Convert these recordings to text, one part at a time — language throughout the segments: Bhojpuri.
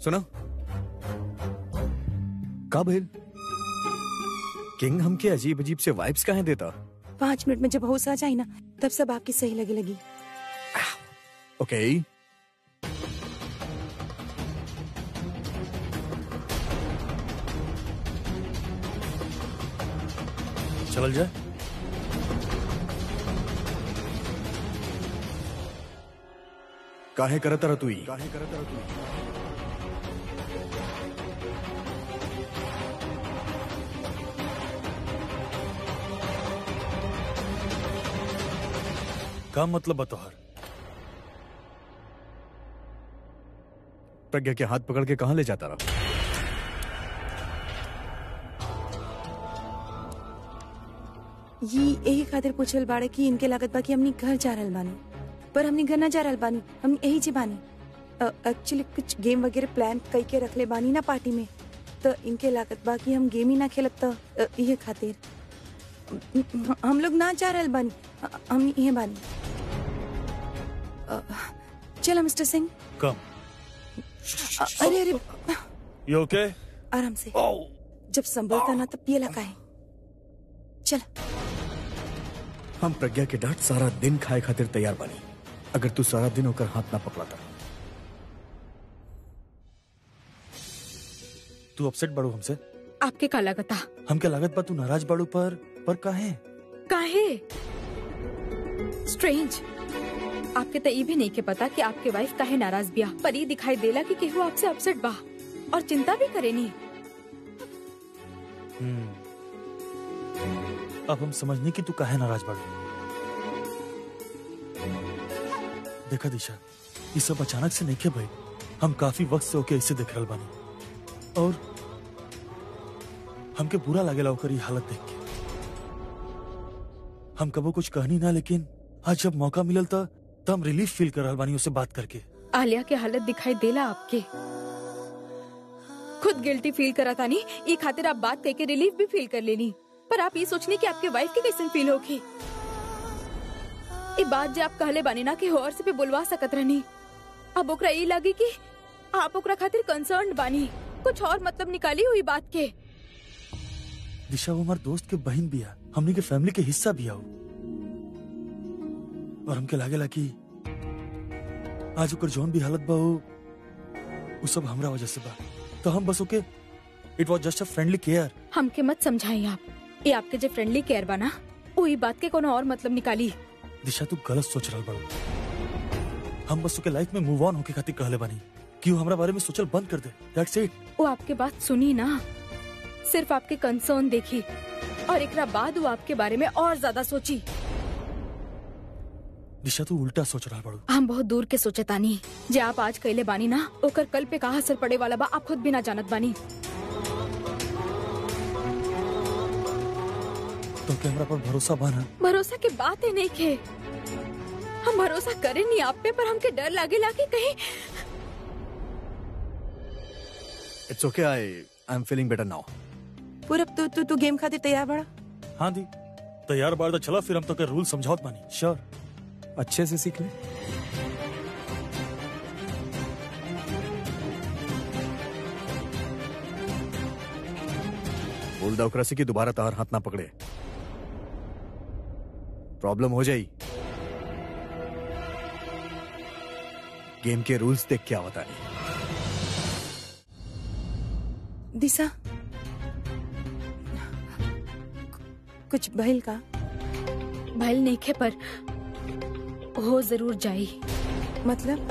सुनो का भइल किंग हमके अजीब अजीब से वाइब्स काहे देता पाँच मिनट में जब होश आ जाए ना तब सब आपकी सही लगे लगी ओके चल जाए काहे करत रह तू काहे करत रह तू का मतलब बतोहर प्रज्ञा के हाथ पकड़ के कहाँ ले जाता रहा ये यही खातिर पूछल बाड़े कि इनके लागत बा कि हमनी घर जा रहल बानी पर हमनी घर ना जा रहल बानी हम यही जी बानी एक्चुअली कुछ गेम वगैरह प्लान कई के रखले बानी ना पार्टी में तो इनके लागत बा कि हम गेम ही ना खेलब तो अ, इहे खातिर हम- हम लोग ना जा रहल बानी अ, हम इहे बानी अ, चलो मिस्टर सिंह कम अ, अरे अरे यू ओके आराम से जब संभलता ना तब पिए लगा है चल हम प्रज्ञा के डांट सारा दिन खाए खातिर तैयार बानी अगर तू सारा दिन होकर हाथ ना पकड़ाता तू अपसेट बाड़ू हमसे आपके का लगता हमके लागत बा तू नाराज बाड़ू पर पर काहे काहे स्ट्रेंज आपके तो ये भी नहीं के पता कि आपके वाइफ काहे नाराज बिया पर ये दिखाई देला कि केहू आपसे अपसेट बा और चिंता भी करे नहीं हम्म। अब हम समझने की तू काहे नाराज बाड़ू देखा दिशा ये सब अचानक से नहीं के भाई हम काफी वक्त से ओके ऐसे देख रहल बानी और हमके बुरा लागेला ओकर ये हालत देख के हम कबो कुछ कहनी ना लेकिन आज जब मौका मिलल था तब हम रिलीफ फील कर रहल बानी उससे बात करके आलिया के हालत दिखाई देला आपके खुद गिल्टी फील करा था नहीं ये खातिर आप बात कह के रिलीफ भी फील कर लेनी पर आप ये सोचने की आपके वाइफ के कैसे फील होगी ये बात जो आप कहले बानी ना कि और से पे बुलवा सकत रहनी अब ओकरा ये लगी कि आप ओकरा खातिर कंसर्न बानी कुछ और मतलब निकाली हुई बात के दिशा वो हमार दोस्त के बहन बिया हमनी के फैमिली के हिस्सा बिया वो और हमके लागेला कि आज ओकर जौन भी हालत बा वो वो सब हमरा वजह से बा तो हम बस okay it was just a friendly care हमके मत समझाई आप ये आपके जो फ्रेंडली केयर बना वही बात के कोनो और मतलब निकाली दिशा तू गलत सोच रहल बड़ो हम बस ओके लाइफ में मूव ऑन होके खातिर कहले बानी कि वो हमरा बारे में सोचल बंद कर दे दैट्स इट वो आपके बात सुनी ना सिर्फ आपके कंसर्न देखी और एकरा बाद वो आपके बारे में और ज्यादा सोची दिशा तू उल्टा सोच रहल बड़ो हम बहुत दूर के सोचे तानी जे आप आज कैले बानी ना ओकर कल पे कहा असर पड़े वाला बा आप खुद भी ना जानत बानी तो क्या हमरा पर भरोसा बा ना भरोसा की बात ही नहीं खे हम भरोसा करे नहीं आप पे पर हमके डर लागे लागे कहीं it's okay I I am feeling better now Purab तू तू तू गेम खातिर तैयार बड़ा हाँ दी तैयार बार तो चला फिर हम तो के रूल समझावत बानी श्योर अच्छे से सीख ले बोल दो से कि दोबारा तार हाथ ना पकड़े प्रॉब्लम हो जाई गेम के रूल्स देख क्या बता नहीं दिशा कुछ भइल का भल नहीं खे पर हो जरूर जाई मतलब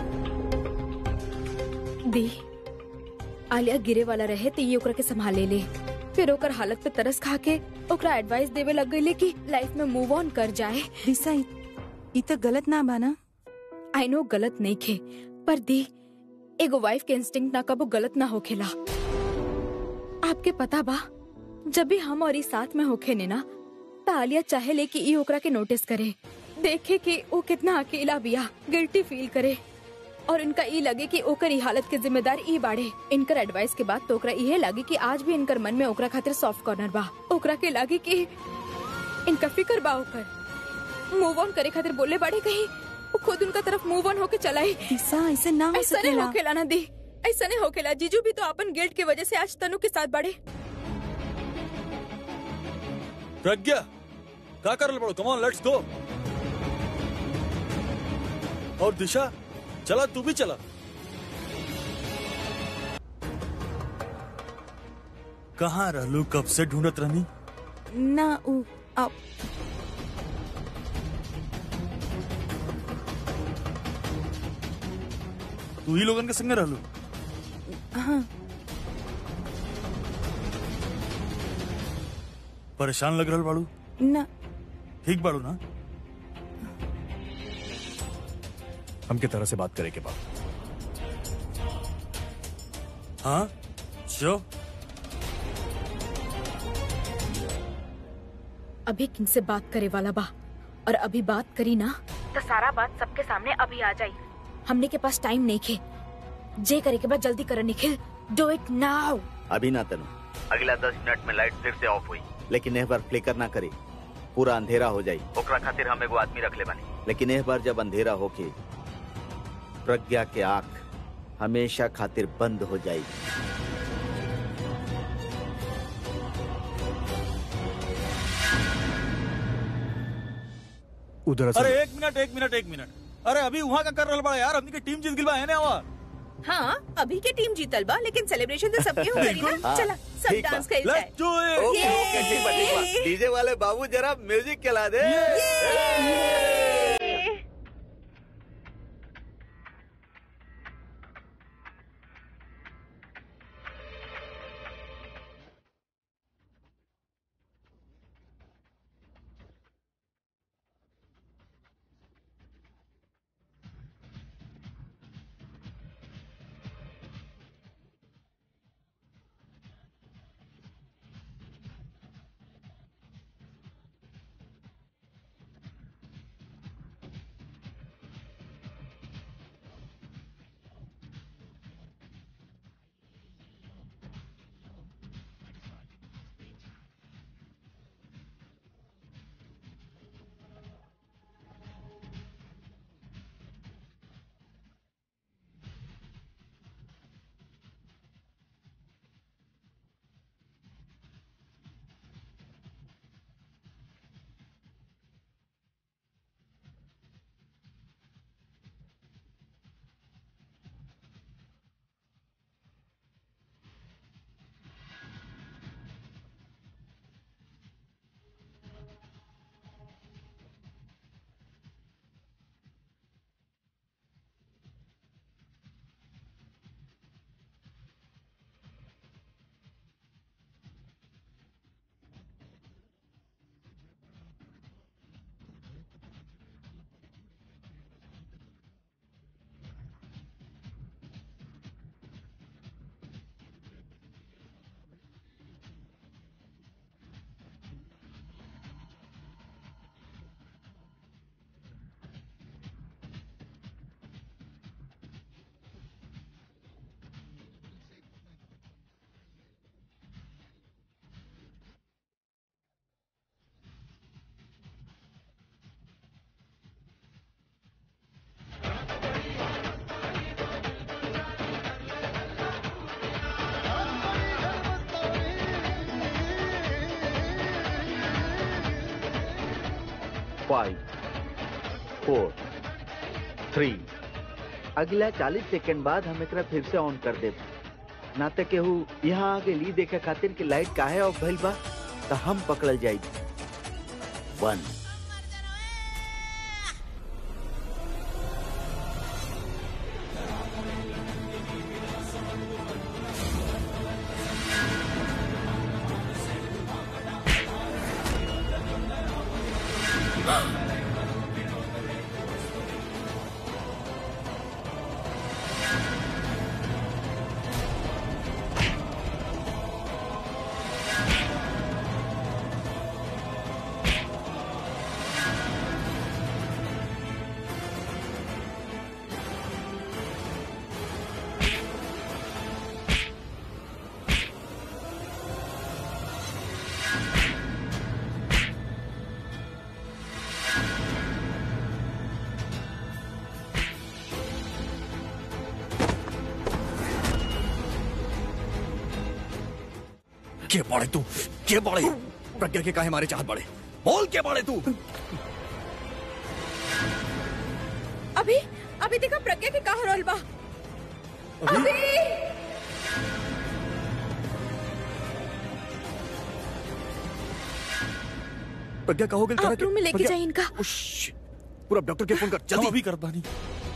दी आलिया गिरे वाला रहे तो ये ओकरा के संभाले ले फिर ओकर हालत पे तरस खा के ओकरा एडवाइस देवे लग गई कि लाइफ में मूव ऑन कर जाए दिशा इ इ तो गलत ना बाना आई नो गलत नहीं खे पर दी एगो वाइफ के इंस्टिंक्ट ना कबो गलत ना होखेला आपके पता बा जब भी हम और ई साथ में होखे ने ना त आलिया चाहे ले कि ई ओकरा के नोटिस करे देखे कि वो कितना अकेला बिया गिल्टी फील करे और इनका ई लगे कि ओकर ई हालत के जिम्मेदार ई बाड़े इनकर एडवाइस के बाद तो ओकरा इहे लागे कि आज भी इनकर मन में ओकरा खातिर सॉफ्ट कॉर्नर बा ओकरा के लागे कि इनका फिकर बा ओकर मूव ऑन करे खातिर बोले बाड़े कहीं वो खुद उनका तरफ मूव ऑन होके चलाई दिशा ऐसे ना हो ऐसा नहीं सकेला होखेला ना दी ऐसा नहीं होकेला जीजू भी तो अपन गिल्ट की वजह से आज तनु के साथ बढ़े प्रज्ञा का करल बड़ो कम ऑन लेट्स गो और दिशा चला तू भी चला कहाँ रहलू कब से ढूंढत रहनी ना उ आप तू ही लोगन के संग रहलू हाँ परेशान लग रहल बाड़ू ना ठीक बाड़ू ना हमके तरह से बात करे के बाद हाँ जो अभी किनसे बात करे वाला बा और अभी बात करी ना तो सारा बात सबके सामने अभी आ जाई हमने के पास टाइम नहीं खे जे करे के बाद जल्दी कर निखिल डू इट नाउ अभी ना तनु अगला दस मिनट में लाइट फिर से ऑफ हुई लेकिन एक बार फ्लिकर ना करे पूरा अंधेरा हो जाई ओकरा खातिर हम एगो आदमी रख ले बानी लेकिन एक बार जब अंधेरा होके प्रज्ञा के आंख हमेशा खातिर बंद हो जाई उधर असल- अरे एक मिनट एक मिनट एक मिनट अरे अभी वहाँ का कर रहल बड़ा यार हमनी के टीम जीत गिल बा है ना आवा हाँ अभी के टीम जीतल बा लेकिन सेलिब्रेशन तो सबके हो करी ना हाँ, चला सब ठीक बा। डांस कइल जाए let's do it okay okay ठीक बा ठीक बा डीजे वाले बाबू जरा म्यूजिक चला दे फाइव फोर थ्री अगला चालीस सेकंड बाद हम एकरा फिर से ऑन कर देब ना तो केहू यहाँ आगे ली देखे खातिर कि लाइट काहे ऑफ भइल बा तो हम पकड़ल जाई वन के बाड़े तू के बाड़े प्रज्ञा के काहे मारे चाहत बाड़े बोल के बाड़े तू अभी अभी देखा प्रज्ञा के कहा रोल बा अभी प्रज्ञा का हो गया आप रूम में लेके जाइए इनका। पूरा डॉक्टर के फोन कर हम जल्दी अभी करत बानी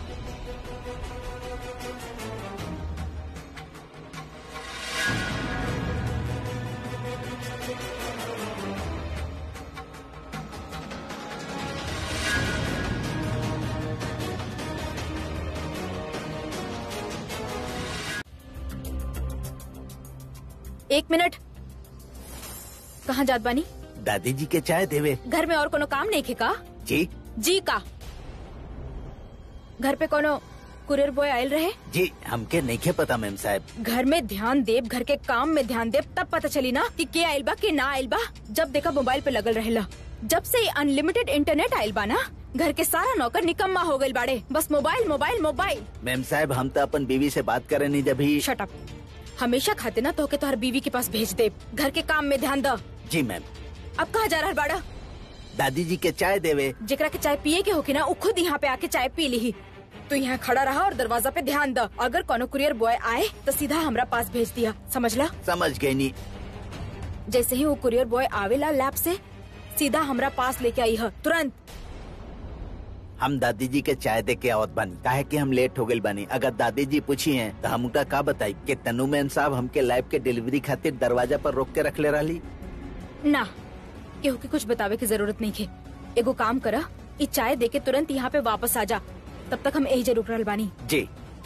एक मिनट कहाँ जात बानी दादी जी के चाय देवे घर में और कोनो काम नहीं खे का जी जी का घर पे कोनो कुरियर बॉय आयल रहे जी हमके नहीं के पता मैम साहब घर में ध्यान देव घर के काम में ध्यान देव तब पता चली ना कि के आयल बा के ना आयल बा जब देखा मोबाइल पे लगल रहेला जब से अनलिमिटेड इंटरनेट आयल बा ना घर के सारा नौकर निकम्मा हो गइल बाड़े बस मोबाइल मोबाइल मोबाइल मैम साहब हम तो अपन बीवी से बात करे नहीं जब ही शट अप हमेशा खाते ना तो के तोहर बीवी के पास भेज दे घर के काम में ध्यान द जी मैम अब कहा जा रहा बाड़ा दादी जी के चाय देवे जेकरा के चाय पिए के होके ना वो खुद यहाँ पे आके चाय पी ली तो यहाँ खड़ा रहा और दरवाजा पे ध्यान द अगर कोनो कुरियर बॉय आए तो सीधा हमरा पास भेज दिया समझला समझ गई नी जैसे ही वो कुरियर बॉय आवेला लैब से सीधा हमरा पास लेके आई है तुरंत हम दादी जी के चाय दे के आवत बानी काहे कि हम लेट हो गइल बानी अगर दादी जी पूछी हैं तो हम उनका का बताई कि तनु मैम साहब हमके लैब के डिलीवरी खातिर दरवाजा पर रोक के रख ले रही ना केहू के कुछ बतावे की जरूरत नहीं है एगो काम करा ई चाय दे के तुरंत यहाँ पे वापस आ जा तब तक हम यही जरूर रहल बानी जी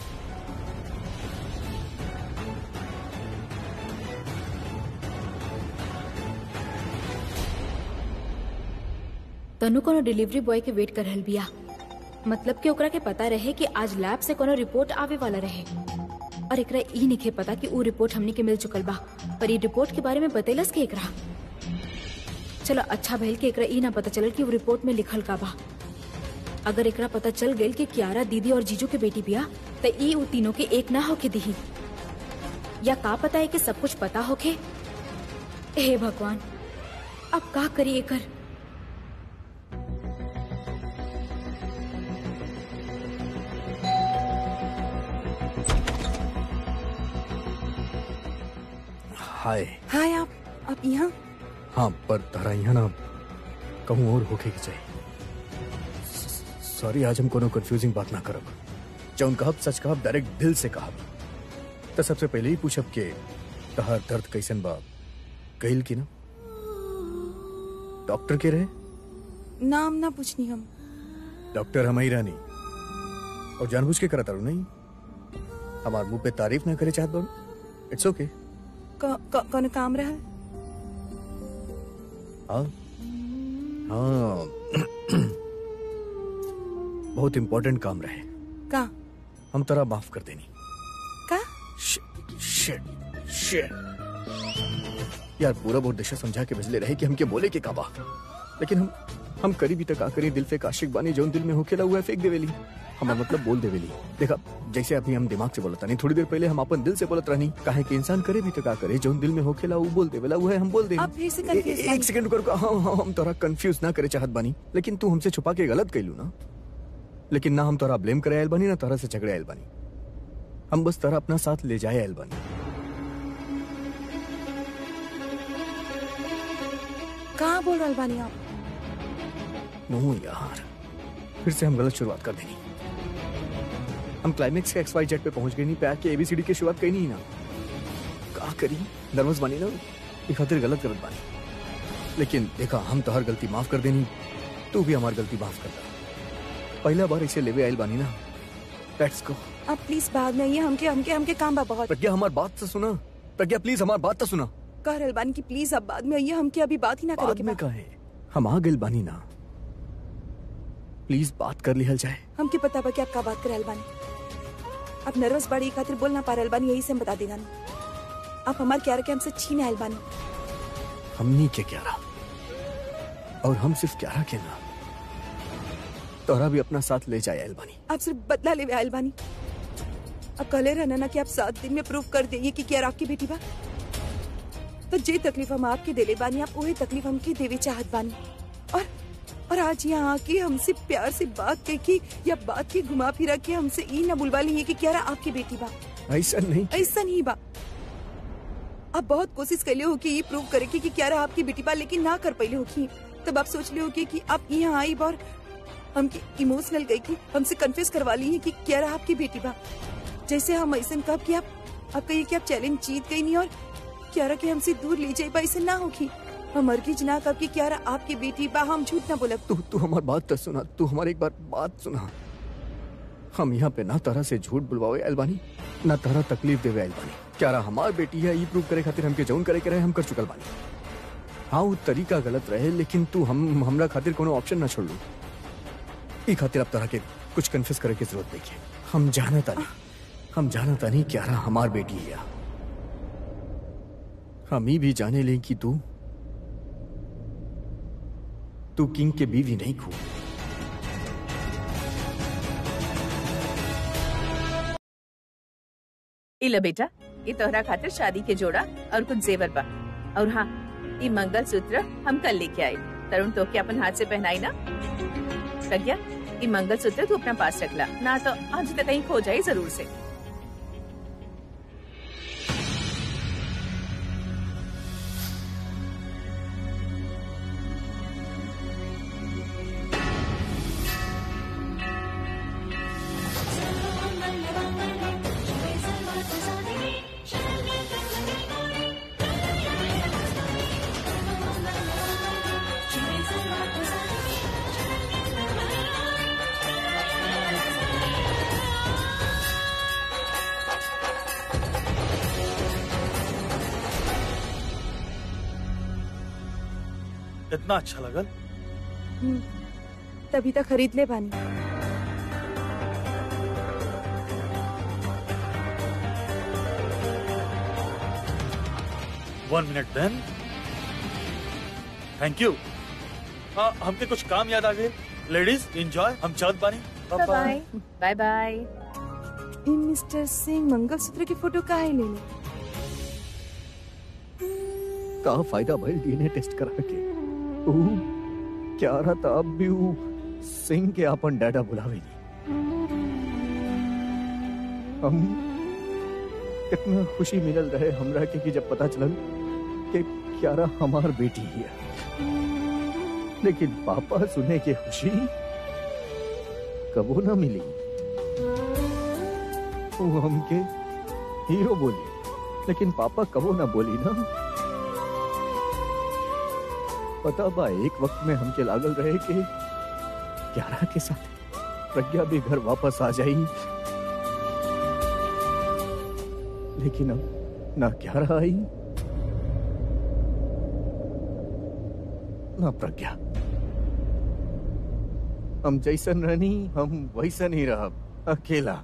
तनु कोनो डिलीवरी बॉय के वेट कर रहल बिया मतलब कि ओकरा के पता रहे कि आज लैब से कोनो रिपोर्ट आवे वाला रहे और एकरा ई निखे पता कि ऊ रिपोर्ट हमनी के मिल चुकल बा पर ई रिपोर्ट के बारे में बतेलस के एकरा चलो अच्छा भइल कि एकरा ई ना पता चलल कि वो रिपोर्ट में लिखल का बा अगर एकरा पता चल गइल कि कियारा दीदी और जीजू के बेटी बिया त ई ऊ तीनों के एक ना होके दिही या का पता है कि सब कुछ पता होके हे भगवान अब का करी एकर हाय हाय आप आप यहाँ हाँ पर तारा यहाँ ना कहूँ और होके के चाहिए सॉरी आज हम कोनो कंफ्यूजिंग बात ना करब जौन कहब सच कहब डायरेक्ट दिल से कहब तो सबसे पहले ही पूछब के तहार दर्द कैसन बा कहिल की ना डॉक्टर के रहे नाम ना पूछनी हम डॉक्टर हमारी रानी और जानबूझ के करता नहीं हमार मुंह पे तारीफ ना करे चाहत बाड़ू इट्स ओके क- क- कोनो काम रहा हाँ हाँ बहुत इम्पोर्टेंट काम रहे का हम तरह माफ कर देनी का Shit, shit, shit. यार पूरा बहुत दिशा समझा के भेजले रहे कि हम के बोले के काबा लेकिन हम हम करी भी तक आ करी दिल पे आशिक बानी जौन दिल में होकेला हुआ है फेंक देवेली हमारा मतलब बोल देवेली देखा जैसे अभी हम दिमाग से बोलता नहीं थोड़ी देर पहले हम अपन दिल से बोलत रहनी काहे कि इंसान करे भी तक आ करे जौन दिल में होकेला वो बोल देवेला वो है हम बोल दे आप फिर से confuse बानी। एक सेकंड कर हाँ हाँ हम तोरा कंफ्यूज ना करे चाहत बानी लेकिन तू हमसे छुपा के गलत कैलू ना लेकिन ना हम तोरा ब्लेम करे आयल बानी ना तोरा से झगड़े आयल बानी हम बस तरह अपना साथ ले जाए एल्बनी कहाँ बोल रहा बानी आप नो यार फिर से हम गलत शुरुआत कर देनी हम क्लाइमेक्स के एक्स वाई जेड पे पहुंच गए नहीं पैक के एबीसीडी की शुरुआत कही नहीं ना का करी नर्वस बनी ना ये खातिर गलत गलत बानी लेकिन देखा हम तो हर गलती माफ कर देनी तू भी हमारी गलती माफ कर दा पहला बार इसे लेवे आयल बानी ना लेट्स गो आप प्लीज बाद में आइए हमके हमके हमके काम बा बहुत प्रज्ञा हमारी बात तो सुना प्रज्ञा प्लीज हमारी बात तो सुना कह रहल बानी कि प्लीज अब बाद में आइए हमके अभी बात ही ना बाद करेंगे में कहे हम आ गए बानी ना प्लीज बात कर लिहल जाए हमके पता बा कि आप का बात कर रहल बानी आप नर्वस बाड़ी खातिर बोल ना पा रहल बानी यही से हम बता देना आप हमार क्यार के हमसे छीन आयल बानी हमनी के ग्यारह और हम सिर्फ ग्यारह के ना तोरा भी अपना साथ ले जाए अलबानी आप सिर्फ बदला ले आयल बानी अब कहले रहना ना कि आप सात दिन में प्रूव कर देंगे कि क्या आपकी बेटी बा तो जे तकलीफ हम आपके देले बानी आप वही तकलीफ हमके देवे चाहत बानी और और आज यहाँ आके हमसे प्यार से बात करके या बात के घुमा फिरा के हमसे ई ना बुलवा ली है कि क्या आपकी बेटी बा ऐसा नहीं ऐसा नहीं बा आप बहुत कोशिश कैले हो कि ये प्रूव करे कि क्या आपकी बेटी बा लेकिन ना कर पाइले हो कि तब आप सोच ले हो कि, कि आप यहाँ आई बार हमके इमोशनल गई कि हमसे कन्फ्यूज करवा ली है कि क्या आपकी बेटी बा जैसे हम ऐसा कब कि आप आप कहिए कि आप चैलेंज जीत गई नहीं और क्यारा के हमसे दूर ले जाए बा ऐसा ना होगी हम अर्गिज ना कब कि क्यारा आपकी बेटी बा हम झूठ ना बोलब तू तू हमारी बात तो सुना तू हमारी एक बार बात सुना हम यहाँ पे ना तरह से झूठ बुलवावे अलबानी ना तरह तकलीफ देवे अलबानी क्या रहा हमार बेटी है ये प्रूव करे खातिर हमके जौन करे के रहे हम कर चुकल बानी हाँ वो तरीका गलत रहे लेकिन तू हम हमरा खातिर कोनो ऑप्शन ना छोड़ लू ई खातिर अब तरह के कुछ कन्फ्यूज करे की जरूरत नहीं है हम जानता नहीं हम जानता नहीं क्या रहा हमार बेटी है हम ही भी जाने ले कि तू तू किंग के बीवी नहीं खू इला बेटा ये तोहरा खातिर शादी के जोड़ा और कुछ जेवर बा और हाँ ये मंगल सूत्र हम कल लेके आए तरुण तो के अपन हाथ से पहनाई ना प्रज्ञा ये मंगल सूत्र तू अपना पास रखला ना तो आज तक कहीं खो जाए जरूर से इतना अच्छा लगल हम्म, तभी तक खरीद ले बानी one minute then thank you हाँ हमके कुछ काम याद आ गए लेडीज एंजॉय हम चलत बानी बाय बाय बाय बाय ई मिस्टर सिंह मंगलसूत्र की फोटो काहे ले ले का फायदा भइल डीएनए टेस्ट करा के ऊ क्या रहा था अब भी ऊ सिंह के अपन डाटा बुलावे हम कितना खुशी मिलल रहे हमरा के कि जब पता चलल कि क्यारा हमार बेटी है लेकिन पापा सुने के खुशी कबो ना मिली वो हमके हीरो बोली लेकिन पापा कबो ना बोली ना पता बा एक वक्त में हमके लागल रहे कि ग्यारह के साथ प्रज्ञा भी घर वापस आ जाई लेकिन अब ना ग्यारह आई ना प्रज्ञा हम जैसन रहनी हम वैसन ही रहब अकेला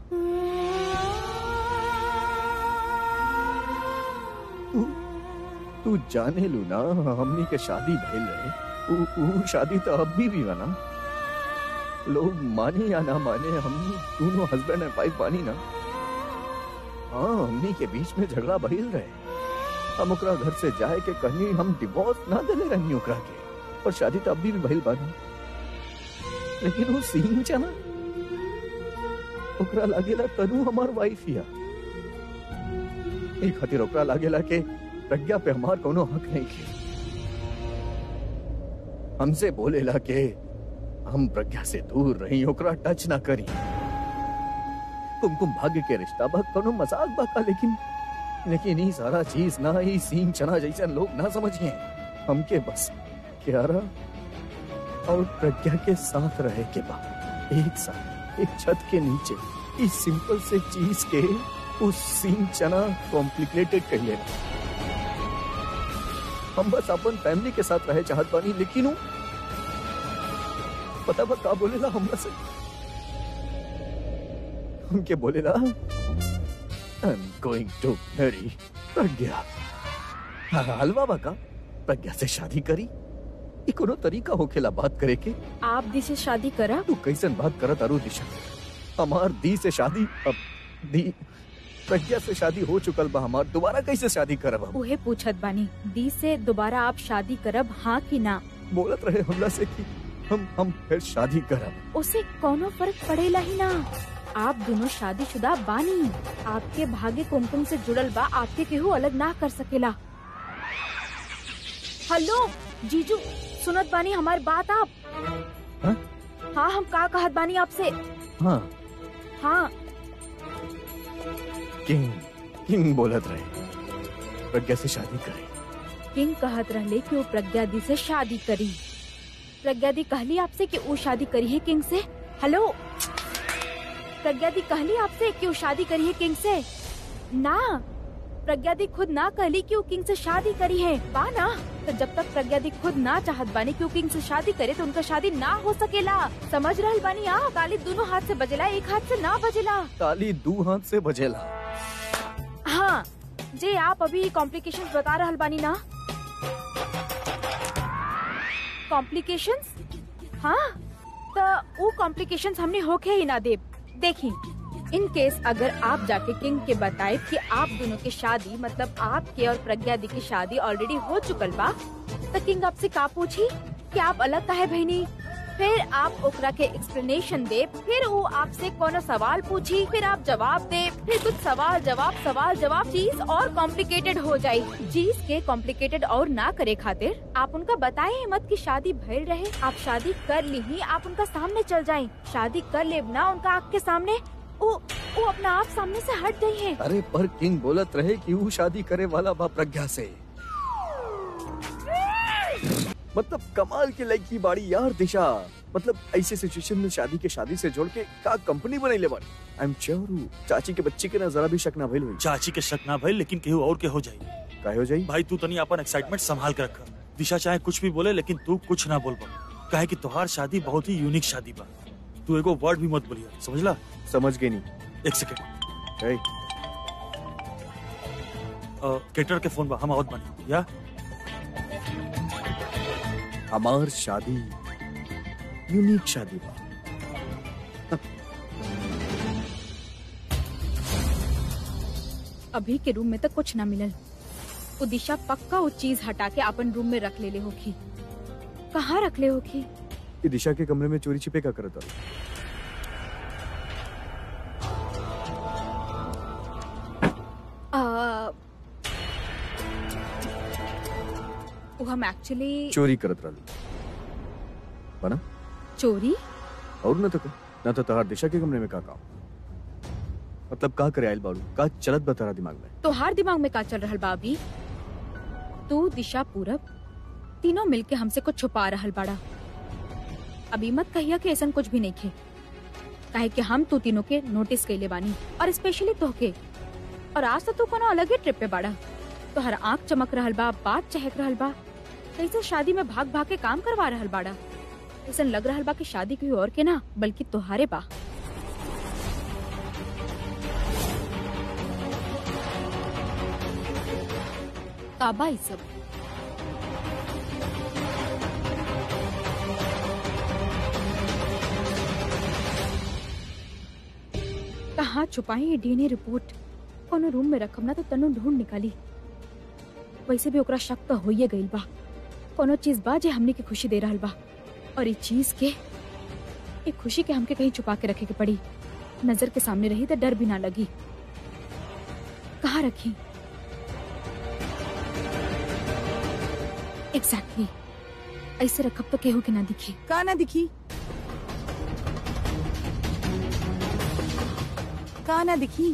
तू तू जाने लू ना हमनी के शादी भइल रहे ऊ ऊ शादी तो अब भी भी बना लोग माने या ना माने हम दोनों हस्बैंड एंड वाइफ बानी ना हाँ हमनी के बीच में झगड़ा भइल रहे हम ओकरा घर से जाए के कहीं हम डिवोर्स ना देले रहनी ओकरा के और शादी तो अब भी, भी भइल बानी लेकिन वो सीन चना ओकरा लागेला तनु हमार वाइफ हिया एक खातिर ओकरा लागेला के प्रज्ञा पे हमार कोनो हक नहीं है हमसे बोलेला के हम प्रज्ञा से दूर रही ओकरा टच ना करी कुमकुम भाग्य के रिश्ता बा कोनो मजाक बा का लेकिन लेकिन ई सारा चीज ना ई सीन चना जैसे लोग ना समझिए हमके बस क्यारा और प्रज्ञा के साथ रहे के बाद एक साथ एक छत के नीचे इस सिंपल से चीज के उस सीन चना कॉम्प्लिकेटेड कर लेना हम बस अपन फैमिली के साथ रहे चाहत बानी लेकिन उ पता बा का बोलेला हमरा से हमके बोलेला I am going to marry Pragya हाँ, हलवा बा का प्रज्ञा से शादी करी ई कोनो तरीका होखेला बात करे के आप दी से शादी करा तू कैसन बात करत अरु दिशा हमार दी से शादी अब दी प्रज्ञा से शादी हो चुकल बा हमार दोबारा कैसे शादी करब हम उहे पूछत बानी दी से दोबारा आप शादी करब हाँ कि ना बोलत रहे हमला से कि हम हम फिर शादी करब उसे कोनो फर्क पड़ेला ही ना आप दोनों शादीशुदा बानी आपके भाग्य कुमकुम से जुड़ल बा आपके केहू अलग ना कर सकेला हेलो जीजू सुनत बानी हमारी बात आप हाँ? हाँ हम का कहत बानी आपसे हाँ हाँ किंग किंग बोलत रहे प्रज्ञा से शादी करे किंग कहत रहले कि वो प्रज्ञा दी से शादी करी प्रज्ञा दी कहली आपसे कि वो शादी करी है किंग से हेलो प्रज्ञा दी कहली आपसे कि वो शादी करी है किंग से ना प्रज्ञा दी खुद ना कहली कि वो किंग से शादी करी है बा ना तो जब तक प्रज्ञा दी खुद ना चाहत बानी कि वो किंग से शादी करे तो उनका शादी ना हो सकेला समझ रहल बानी आ ताली दोनों हाथ से बजेला एक हाथ से ना बजेला ताली दू हाथ से बजेला हाँ जे आप अभी कॉम्प्लिकेशंस बता रहल बानी ना कॉम्प्लिकेशंस हाँ तो वो कॉम्प्लिकेशंस हमने होके ही ना दे देखी इन केस अगर आप जाके किंग के बताए कि आप दोनों की शादी मतलब आपके और प्रज्ञा दी की शादी ऑलरेडी हो चुकल बा तो किंग आपसे का पूछी कि आप अलग काहे बहनी फिर आप ओकरा के एक्सप्लेनेशन दे फिर वो आपसे कोनो सवाल पूछी फिर आप जवाब दे फिर कुछ सवाल जवाब सवाल जवाब चीज और कॉम्प्लिकेटेड हो जाये चीज के कॉम्प्लिकेटेड और ना करे खातिर आप उनका बताए ही मत कि शादी भइल रहे आप शादी कर ली ही आप उनका सामने चल जाए शादी कर ले ना उनका आँख के सामने वो वो अपना आप सामने से हट गई है अरे पर किंग बोलत रहे कि वो शादी करे वाला बा प्रज्ञा से मतलब कमाल की लड़की बाड़ी यार दिशा मतलब ऐसे सिचुएशन में शादी के शादी से जोड़ के का कंपनी बनैले बाड़ी आई एम श्योर चाची के बच्चे के ना जरा भी शक ना भइल हुई चाची के शक ना भइल लेकिन केहू और के हो जाई काहे हो जाई भाई तू तनी अपन एक्साइटमेंट संभाल के रख दिशा चाहे कुछ भी बोले लेकिन तू कुछ ना बोल पा काहे कि तोहार शादी बहुत ही यूनिक शादी बा तू एगो वर्ड भी मत बोलिया समझला समझ गई नहीं एक सेकंड ए, केटर के फोन बा हम आवत बानी या हमार शादी यूनिक शादी बा अभी के रूम में तो कुछ ना मिलल वो दिशा पक्का वो चीज हटा के अपन रूम में रख ले ले होखी कहाँ रख ले होखी ये दिशा के कमरे में चोरी छिपे का करता आ, वो हम एक्चुअली चोरी करत रहली बना चोरी और न तो का न तो तहार दिशा के कमरे में का काम मतलब का करे आइल बाड़ू का चलत बा तारा दिमाग में तोहार दिमाग में का चल रहल बा अभी तू दिशा पूरब तीनों मिलके हमसे कुछ छुपा रहल बाड़ा अभी मत कहिया कि ऐसा कुछ भी नहीं खे काहे कि हम तू तीनों के नोटिस कैले बानी और स्पेशली तोहके और आज तो तू कोनो अलग ही ट्रिप पे बाड़ा तो हर आँख चमक रहल बा बात चहक रहल बा कैसे शादी में भाग भाग के काम करवा रहल बाड़ा ऐसा लग रहल बा कि शादी कोई और के ना बल्कि तोहारे बा काबा ई सब कहाँ छुपाई ये डीएनए रिपोर्ट कोनो रूम में रखम ना तो तनु ढूंढ निकाली वैसे भी ओकरा शक तो होइए गइल बा कोनो चीज बा जे हमने के खुशी दे रहल बा और ये चीज के ये खुशी के हमके कहीं छुपा के रखे के पड़ी नजर के सामने रही तो डर भी ना लगी कहाँ रखी एग्जैक्टली exactly. ऐसे रखब तो केहू के ना दिखी का ना दिखी का ना दिखी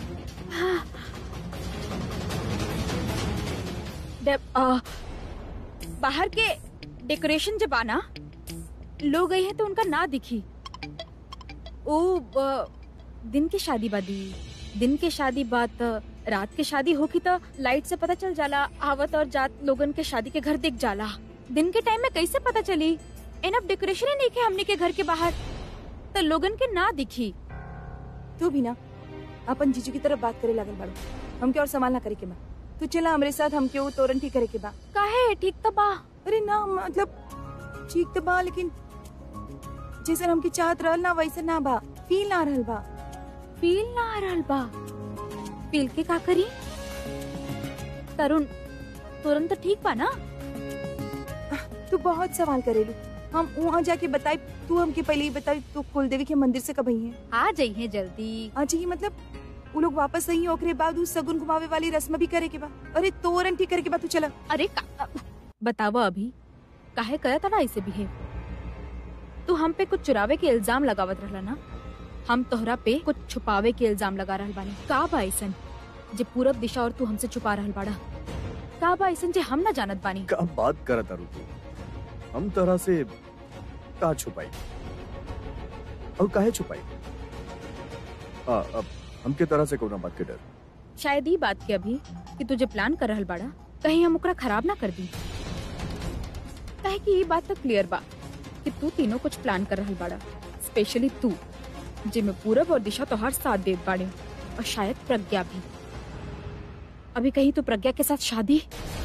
डे- आ, बाहर के डेकोरेशन जब आना लोग गए हैं तो उनका ना दिखी ओ ब- दिन की शादी बादी दिन के शादी बात रात के शादी होगी तो लाइट से पता चल जाला आवत और जात लोगन के शादी के घर दिख जाला दिन के टाइम में कैसे पता चली एनफ डेकोरेशन ही नहीं के हमने के घर के बाहर तो लोगन के ना दिखी तू भी ना अपन जीजू की तरफ बात करे लागल बाड़ू हमके और संभाल ना करे के बा तू चला हमरे साथ हमके वो तोरण ठीक करे के बा काहे ठीक तो बा अरे ना मतलब ठीक तो बा लेकिन जैसे हमके चाहत रहल ना वैसे ना बा फील ना रहल बा फील ना आ रहल बा फील के का करी तरुण तुरंत ठीक बा ना तू बहुत सवाल करेलू हम वहाँ जाके बताई तू हमके पहले ही बताई तू कुलदेवी के मंदिर से कब आई है आ जाइए जल्दी आज ही मतलब वो लोग वापस नहीं ओकरे बाद उ सगुन घुमावे वाली रस्म भी करे के बा अरे तोरन ठीक करे के बाद तू चला अरे का- बतावा अभी काहे करत ना ऐसे बिहेव तू हम पे कुछ चुरावे के इल्जाम लगावत रहला ना हम तोहरा पे कुछ छुपावे के इल्जाम लगा रहल बानी का बा ऐसन जे पूरब दिशा और तू हमसे छुपा रहल बाड़ा का बा ऐसन जे हम ना जानत बानी का बात करत तारू तू हम तरह से का छुपाई और काहे छुपाई आ, अब हमके तरह से कोना बात के डर शायद ई बात के अभी कि तुझे प्लान कर रहल बाड़ा कहीं हम ओकरा खराब ना कर दी काहे कि ये बात तो क्लियर बा कि तू तीनों कुछ प्लान कर रहल बाड़ा स्पेशली तू जिसमें पूरब और दिशा तोहार साथ देत बाड़े और शायद प्रज्ञा भी अभी कहीं तो प्रज्ञा के साथ शादी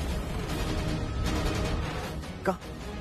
का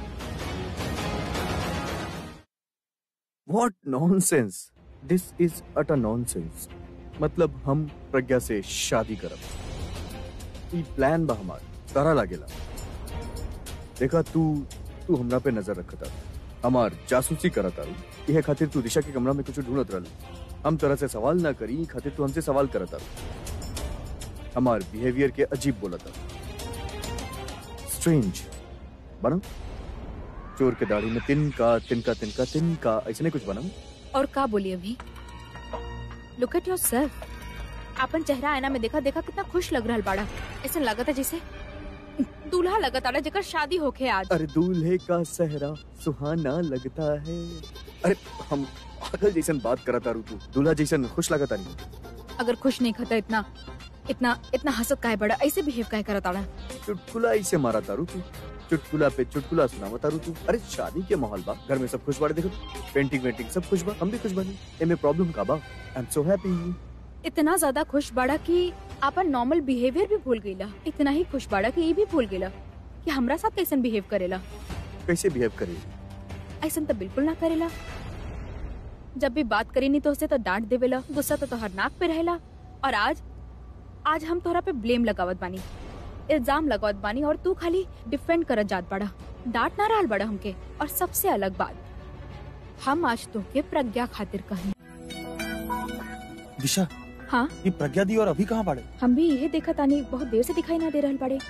what nonsense this is utter nonsense मतलब हम प्रज्ञा से शादी करब ई प्लान बा हमार तारा लागेला देखा तू तू हमरा पे नजर रखता हमार जासूसी करत तारू इहे खातिर तू दिशा के कमरा में कुछ ढूंढत रहल हम तरह से सवाल ना करी ई खातिर तू हमसे सवाल करत तारू हमार बिहेवियर के अजीब बोलता स्ट्रेंज बनम चोर के दाढ़ी में तिनका तिनका तिनका तिनका ऐसे कुछ बनम और का बोली अभी लुक एट योर सेल्फ अपन चेहरा आईना में देखा देखा कितना खुश लग रहल बाड़ा ऐसा लगता है जैसे दूल्हा लगत आड़ा जेकर शादी होके आज अरे दूल्हे का सहरा सुहाना लगता है अरे हम पागल जैसन बात करत तारू तू दूल्हा जैसन खुश लगता नहीं अगर खुश नहीं खाता इतना इतना इतना हसत काहे बड़ा ऐसे बिहेव काहे करत आड़ा चुटकुला ऐसे मारा तारू तू चुटकुला पे चुटकुला सुनावा तारू तू अरे शादी के माहौल बा घर में सब खुश बाड़े देखो पेंटिंग वेंटिंग सब खुश बा हम भी खुश बनी एमे प्रॉब्लम का बा आई एम सो हैप्पी इतना ज्यादा खुश बाड़ा कि आपन नॉर्मल बिहेवियर भी भूल गईला इतना ही खुश बाड़ा कि ये भी भूल गईला कि हमरा साथ कैसन बिहेव करेला कैसे बिहेव करे ऐसन तो बिल्कुल ना करेला जब भी बात करी नहीं तो उसे तो डांट देवेला गुस्सा तो तोहर नाक पे रहेला और आज आज हम तोहरा पे ब्लेम लगावत बानी इल्जाम लगावत बानी और तू खाली डिफेंड करत जात बड़ा डांट ना रहल बड़ा हमके और सबसे अलग बात हम आज तोके प्रज्ञा खातिर कही दिशा हाँ ये प्रज्ञा दी और अभी कहाँ बाड़े हम भी यही देखा तानी बहुत देर से दिखाई ना दे रहल बड़े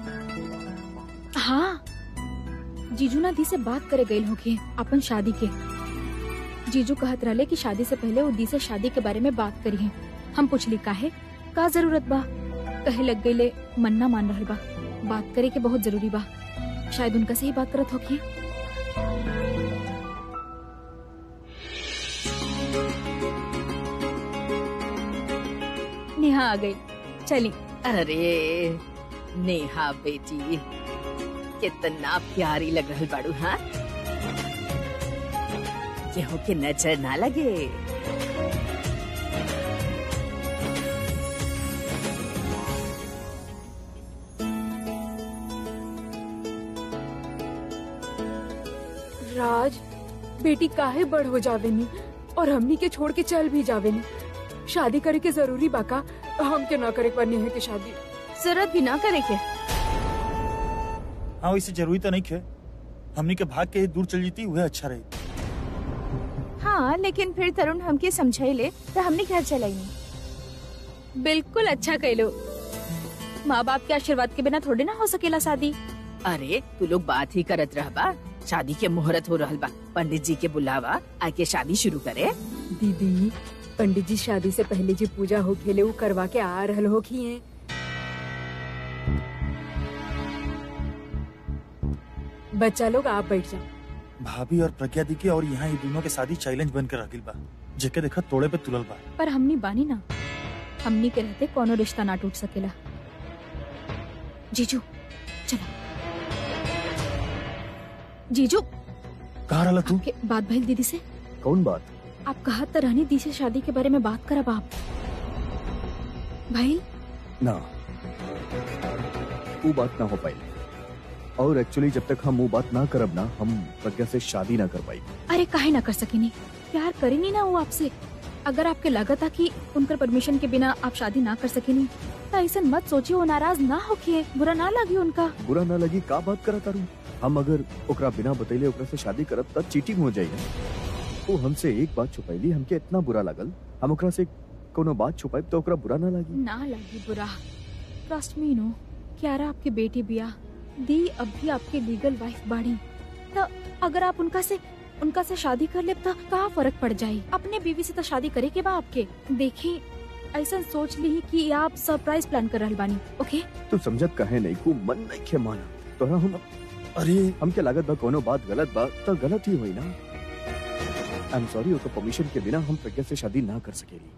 हाँ जीजू ना दी से बात करे गई होके अपन शादी के जीजू कहत रहले कि शादी से पहले वो दी से शादी के बारे में बात करी है हम पूछली काहे का जरूरत बा कहे लग गईले मन ना मान रहल बा बात करे के बहुत जरूरी बा शायद उनका से ही बात करत होकी नेहा आ गई चली अरे नेहा बेटी कितना प्यारी लग रही बाड़ू हाँ केहू के नजर ना लगे राज बेटी काहे बड़ हो जावेनी और हमनी के छोड़ के चल भी जावेनी शादी करे के जरूरी बाका हम के ना करे पर नेहा की शादी जरूरत भी ना करे के हाँ वैसे जरूरी तो नहीं खे हमनी के भाग के ही दूर चल जीती वह अच्छा रही हाँ लेकिन फिर तरुण हमके समझाइले तो हमने घर चलाई नहीं बिल्कुल अच्छा कहलो माँ बाप के आशीर्वाद के बिना थोड़ी ना हो सकेला शादी अरे तू लोग बात ही करत रह बा शादी के मुहूर्त हो रहल बा पंडित जी के बुलावा आके शादी शुरू करे दीदी पंडित जी शादी से पहले जी पूजा हो खेले वो करवा के आ रहल हो की है बच्चा लोग आप बैठ जाओ भाभी और प्रज्ञा दी के और यहाँ ये दोनों के शादी चैलेंज बनकर रखिल बा जेके देखा तोड़े पे तुलल बा पर हमनी बानी ना हमनी के रहते कोनो रिश्ता ना टूट सकेला जीजू चलो जीजू कहाँ रहा तू आपके बात भइल दीदी से कौन बात आप कहा तो रहनी दी से शादी के बारे में बात करब आप भाई ना वो बात ना हो पाई और एक्चुअली जब तक हम वो बात ना करब ना हम प्रज्ञा से शादी ना कर पाई अरे काहे ना कर सकेनी प्यार करेनी ना वो आपसे अगर आपके लागत था कि उनकर परमिशन के बिना आप शादी ना कर सकेनी तो ऐसा मत सोचिए वो नाराज ना होके बुरा ना लगी उनका बुरा ना लगी का बात करा तारू हम अगर ओकरा बिना बतैले ओकरा से शादी करब तब चीटिंग हो जाई वो हमसे एक बात छुपैली हमके इतना बुरा लगल हम ओकरा से कोनो बात छुपाइब तो ओकरा बुरा ना लगी ना लगी बुरा ट्रस्ट मी नो क्यारा आपकी बेटी बिया दी अब भी आपकी लीगल वाइफ बाड़ी तो अगर आप उनका से उनका से शादी कर ले तो का फर्क पड़ जाये अपने बीवी से तो शादी करे के बा आपके देखी ऐसा सोच ली कि आप सरप्राइज प्लान कर रहल बानी ओके तू समझत कहे नहीं को मन नहीं खे माना तोरा हम अरे हमके लागत बा कोनो बात गलत बा तो गलत ही हुई ना आई एम सॉरी ओकर परमिशन के बिना हम प्रज्ञा से शादी ना कर सकेली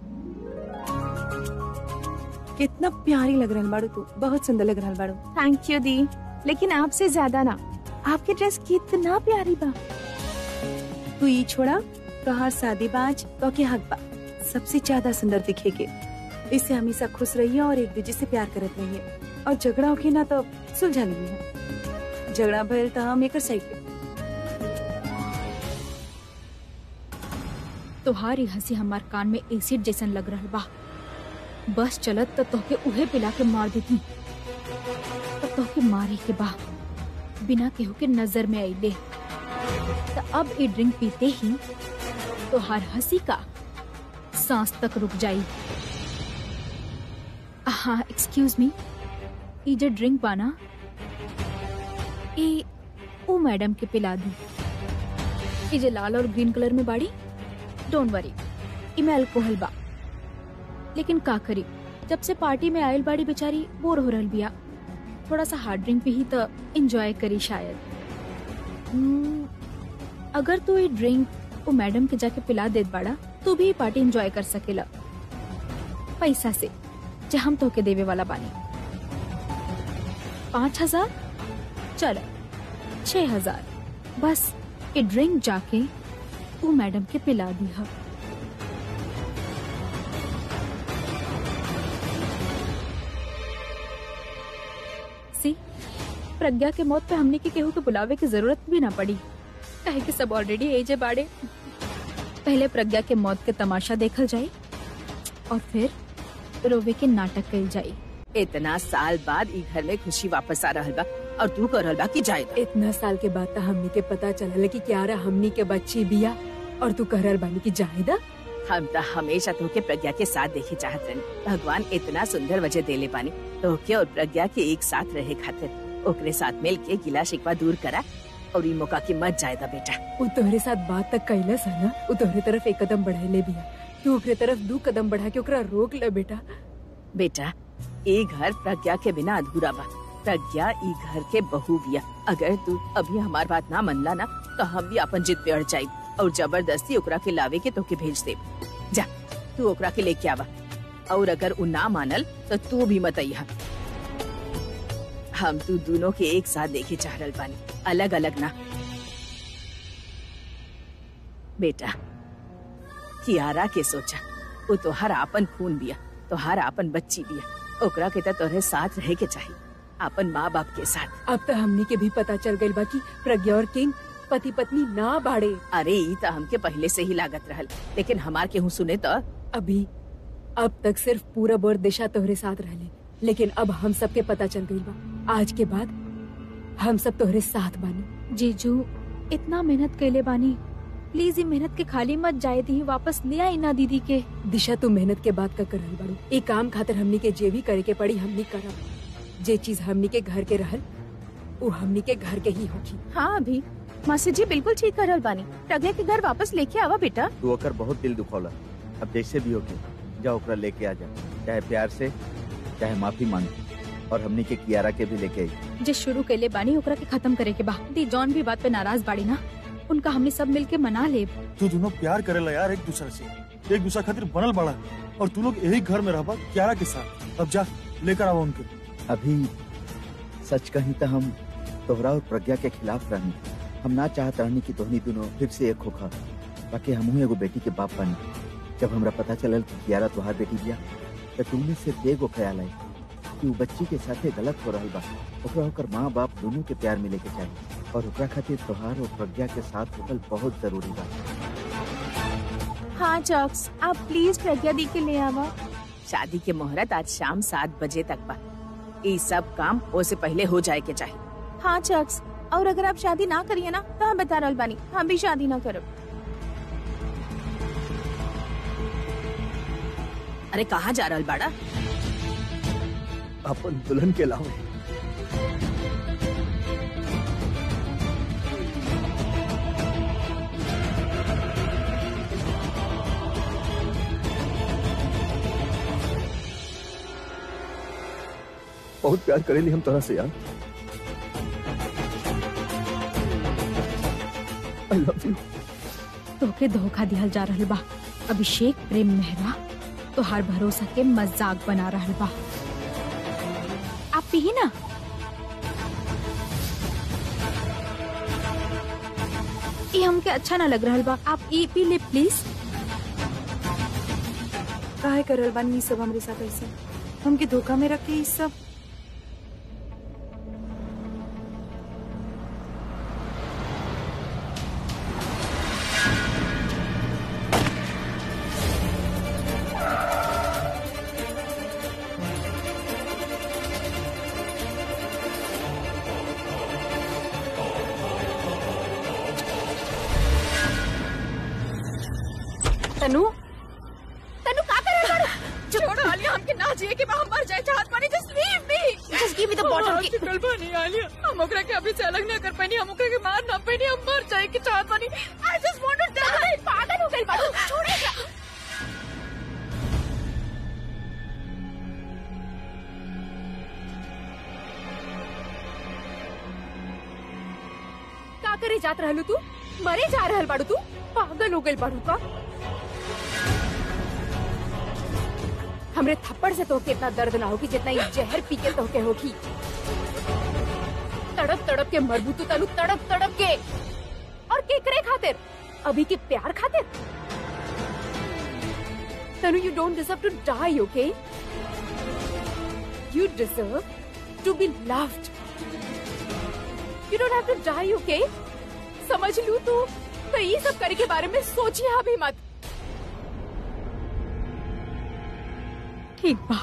कितना प्यारी लग रहल बाड़ू तू बहुत सुंदर लग रहल बाड़ू थैंक यू दी लेकिन आपसे ज्यादा ना आपकी ड्रेस कितना प्यारी बा तू ई छोड़ा तोहार शादी बाज तो के हक बा सबसे ज्यादा सुंदर दिखेगे इससे हमेशा खुश रहिए और एक दूसरे से प्यार करत रहिए और झगड़ा होके ना तो सुलझा लीजिए झगड़ा भइल तो हम एक साइड पे तुम्हारी हंसी हमार कान में एसिड जैसन लग रहल बा बस चलत तो तोहके उहे पिला के मार देती तो तोहके मारे के बा बिना केहू के नजर में आइले तो अब ये ड्रिंक पीते ही तोहार हंसी का सांस तक रुक जाई हाँ एक्सक्यूज मी ये जो ड्रिंक बाना ये ओ मैडम के पिला दी ये जो लाल और ग्रीन कलर में बाड़ी डोंट वरी इमे अल्कोहल बा लेकिन का करी जब से पार्टी में आयल बाड़ी बेचारी बोर हो रहल बिया थोड़ा सा हार्ड ड्रिंक पी तो एंजॉय करी शायद हम्म, अगर तू ये ड्रिंक वो मैडम के जाके पिला देत बाड़ा तू भी पार्टी एंजॉय कर सकेला पैसा से जे हम तो के देवे वाला बानी पाँच हजार चलो छह हजार बस ये ड्रिंक जाके वो मैडम के पिला दी है सी प्रज्ञा के मौत पे हमने के केहू के बुलावे की जरूरत भी ना पड़ी काहे कि सब ऑलरेडी एजे बाड़े पहले प्रज्ञा के मौत के तमाशा देखल जाए और फिर रोवे के नाटक कल जाए इतना साल बाद ई घर में खुशी वापस आ रहल बा और तू कर रहल बा कि जाए इतना साल के बाद तो हमनी के पता चलल कि क्यारा हमनी के बच्ची बिया और तू कहरल बानी की जाहिदा हम तो हमेशा तोके प्रज्ञा के साथ देखे चाहत रहनी भगवान इतना सुंदर वजह देले पानी तोके और प्रज्ञा के एक साथ रहे खातिर ओकरे साथ मिल के गिला शिकवा दूर करा और ई मौका की मत जायदा बेटा वो तोहरे साथ बात तक कैलस है ना वो तोहरे तरफ एक कदम बढ़ाइले बिया तू ओकरे तरफ दू कदम बढ़ा के ओकरा रोक ले बेटा बेटा ए घर प्रज्ञा के बिना अधूरा बा प्रज्ञा ई घर के बहू बिया अगर तू अभी हमार बात ना मनला ना तो हम भी अपन जिद पे अड़ जाई और जबरदस्ती ओकरा के लावे के तोके भेज दे जा तू ओकरा के लेके आवा और अगर उ ना मानल तो तू भी मत अइहा हम तू दोनों के एक साथ देखे चाह रहल बानी अलग अलग ना बेटा कियारा के सोचा वो तोहर आपन खून बिया तोहर आपन बच्ची बिया ओकरा के त तोहरे साथ रहे के चाहिए आपन माँ बाप के साथ अब तो हमनी के भी पता चल गइल बा कि प्रज्ञा और किंग पति पत्नी ना बाड़े अरे ई त हमके पहले से ही लागत रहल लेकिन हमार केहू सुने तो अभी अब तक सिर्फ पूरब और दिशा तोहरे साथ रहले लेकिन अब हम सबके पता चल गइल बा आज के बाद हम सब तोहरे साथ बानी जीजू इतना मेहनत कैले बानी प्लीज ये मेहनत के खाली मत जाए दी वापस ले आई ना दीदी के दिशा तू मेहनत के बात का कर रहल बाड़ू एक काम खातिर हमनी के जे भी करे के पड़ी हमनी करब जे चीज हमनी के घर के रहल वो हमनी के घर के ही होगी हाँ अभी मासी जी बिल्कुल ठीक कर रहल बानी प्रज्ञा के घर वापस लेके आवा बेटा तू ओकर बहुत दिल दुखौला अब जैसे भी होके जा ओकरा लेके आ जा चाहे प्यार से चाहे माफी मांग और हमनी के कियारा के भी लेके आई जे शुरू कैले बानी ओकरा के खत्म करे के बा दी जॉन भी बात पे नाराज बाड़ी ना उनका हमने सब मिलके मना ले तू दोनों प्यार करेला यार एक दूसरे से एक दूसरा खातिर बनल बड़ा और तू लोग यही घर में रहबा क्यारा के साथ अब जा लेकर आवा उनके अभी सच कही तो हम तोहरा और प्रज्ञा के खिलाफ रहनी हम ना चाहत रहनी कि तोहनी दोनों फिर से एक होखा बाकी हमहू एगो बेटी के बाप बनी जब हमरा पता चलल कि कियारा तोहार बेटी बिया तो तुमने सिर्फ एगो ख्याल आई कि वो बच्ची के साथे गलत हो रहल बा ओकरा ओकर माँ बाप दोनों के प्यार मिले के चाहिए और ओकरा खातिर तोहार और प्रज्ञा के साथ होकल बहुत जरूरी बा हाँ चॉक्स आप प्लीज प्रज्ञा दी के ले आवा शादी के मुहूर्त आज शाम सात बजे तक बा ये सब काम ओसे पहले हो जाए के चाहिए हाँ चॉक्स और अगर आप शादी ना करिए ना तो हम बता रहल बानी हम भी शादी ना करब अरे कहाँ जा रहल बाड़ा अपन दुल्हन के अलावा बहुत प्यार करेली हम तोरा से यार आई लव यू तोके धोखा दिहल जा रहल बा अभिषेक प्रेम मेहरा तोहार भरोसा के मजाक बना रहल बा आप पी ना ये हमके अच्छा ना लग रहल बा आप ई पी ले प्लीज काहे करल बानी ई सब हमरे साथ ऐसे हमके धोखा में रख के ई सब तनु तनु का कर रहा है छोड़ो आलिया हमके ना जिए के हम मर जाए चाहत पानी just leave me just give me the bottle की चल पानी आलिया हम ओकरा के अभी से अलग ना कर पानी हम ओकरा के मार ना पानी हम मर जाए के चाहत पानी I just want to die पागल हो गई बाबू छोड़ेगा का करे जात रहलू तू मरे जा रहल बाड़ू तू पागल हो गई बाड़ू का हमरे थप्पड़ से तोके इतना दर्द ना होगी जितना ये जहर पी के तोके होगी तड़प तड़प के मरबू तू तनु तड़प तड़प के और केकरे खातिर अभी के प्यार खातिर Tanu you don't deserve to die okay you deserve to be loved you don't have to die okay समझ लू तू तो ये सब करे के बारे में सोचिए अभी मत ठीक बा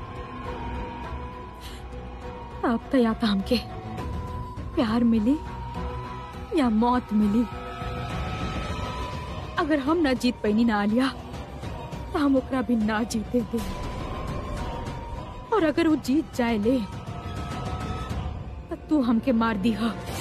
अब तो या तो हमके प्यार मिली या मौत मिली अगर हम ना जीत पैनी ना आलिया तो हम ओकरा भी ना जीते दे और अगर वो जीत जाए ले तो तू हमके मार दी हा